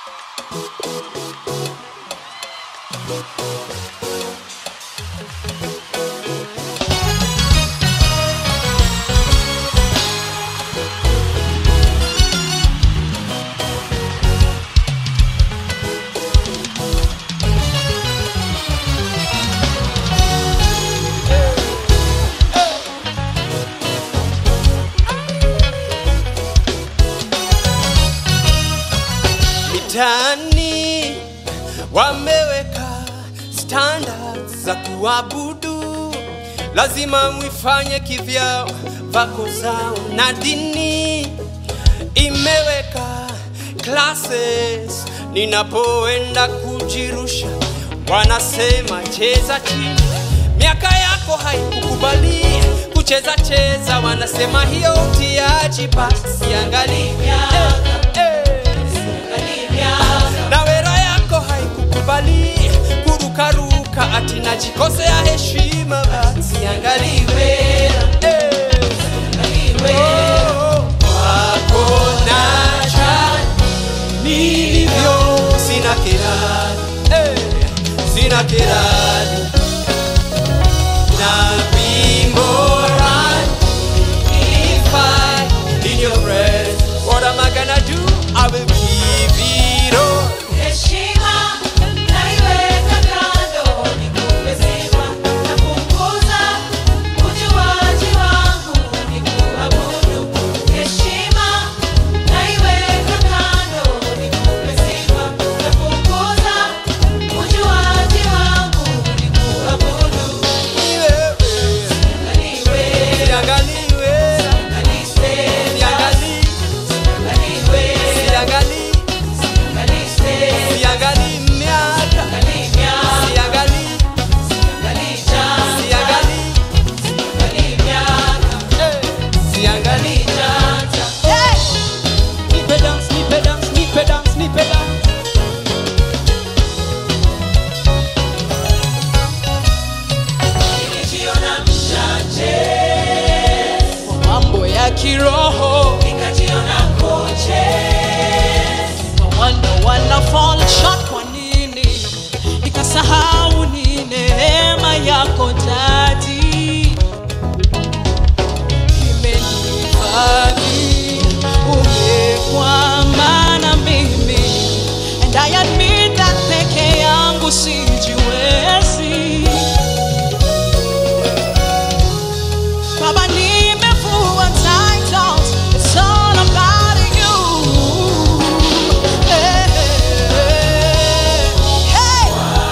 mitaani wameweka standards za kuabudu, lazima mwifanye kivyao vako zao, na dini imeweka classes. Ninapoenda kujirusha, wanasema cheza chini, miaka yako haikukubali kucheza cheza, wanasema hiyo utiaji, basi angalia eh, eh na wera yako haikukubali kurukaruka ati najikosea heshima basi angaliwe eh. Oh, wako na chani nilivyo sina kirani eh, sina kirani na bimborani if I in your breath what am I gonna do I will give it all Heshima naiweka kando, nikupe sifa na kukuza ujuaji wangu, nikuabudu. Heshima naiweka kando, nikupe sifa na kukuza ujuaji wangu, nikuabudu. Angaliwe, Siangaliwe, angalise, siangali, angaliwe, siangali, angalise, siangali miaka, angalimya, siangali, angalisha, siangali, angalimya. eh, siangali. Nipe dance, nipe dance, nipe dance, nipe dance. Nilijiona mchache, Mambo ya kiroho nikajiona koche. No wonder wana fall short kwa nini nikasahau ni neema yako dadi imenifadhi umekwama na mimi and I admit that peke yangu sijiwezi Baba nimevua titles It's all about you Hey, hey, hey.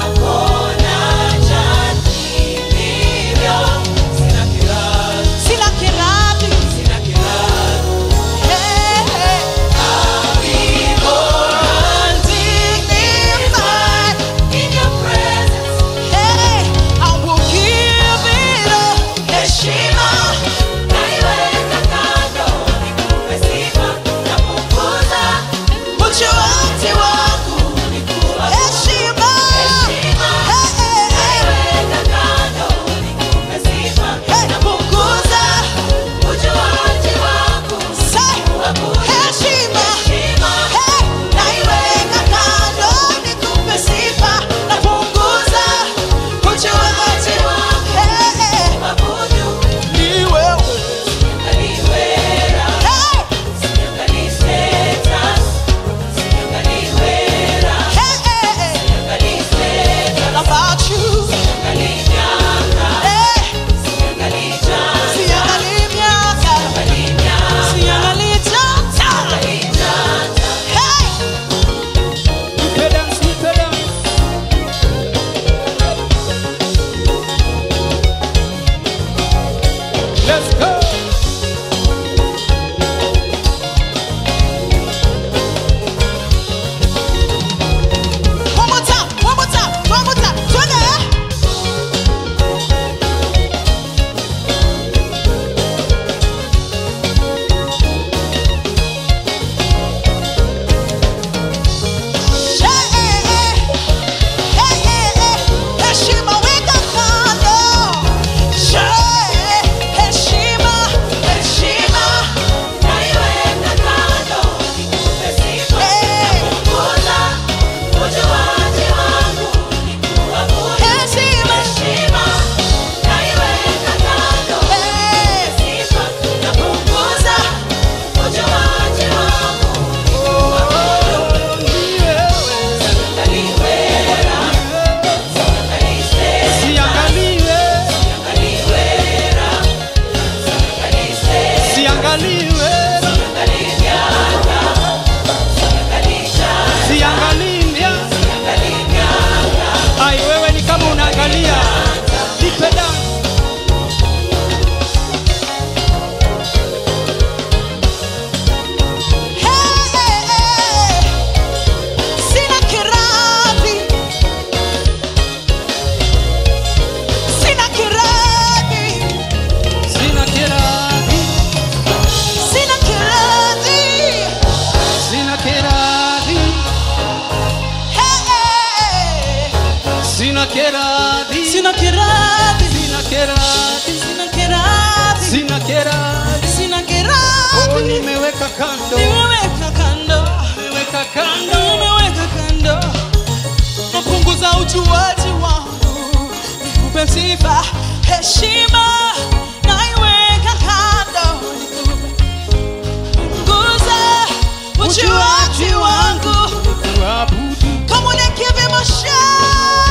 Sina kirati Hey, hey. Dignified. sina keradhi sina kiradhi sina keradhi sina kiradhi sina keradhi sina oh kiradhi nimeweka kando nimeweka kando nimeweka kando nimeweka kando napunguza ujuaji wangu nikupe sifa heshima naiweka kando punguza ujuaji wangu kuabudu Come on and give him a shout.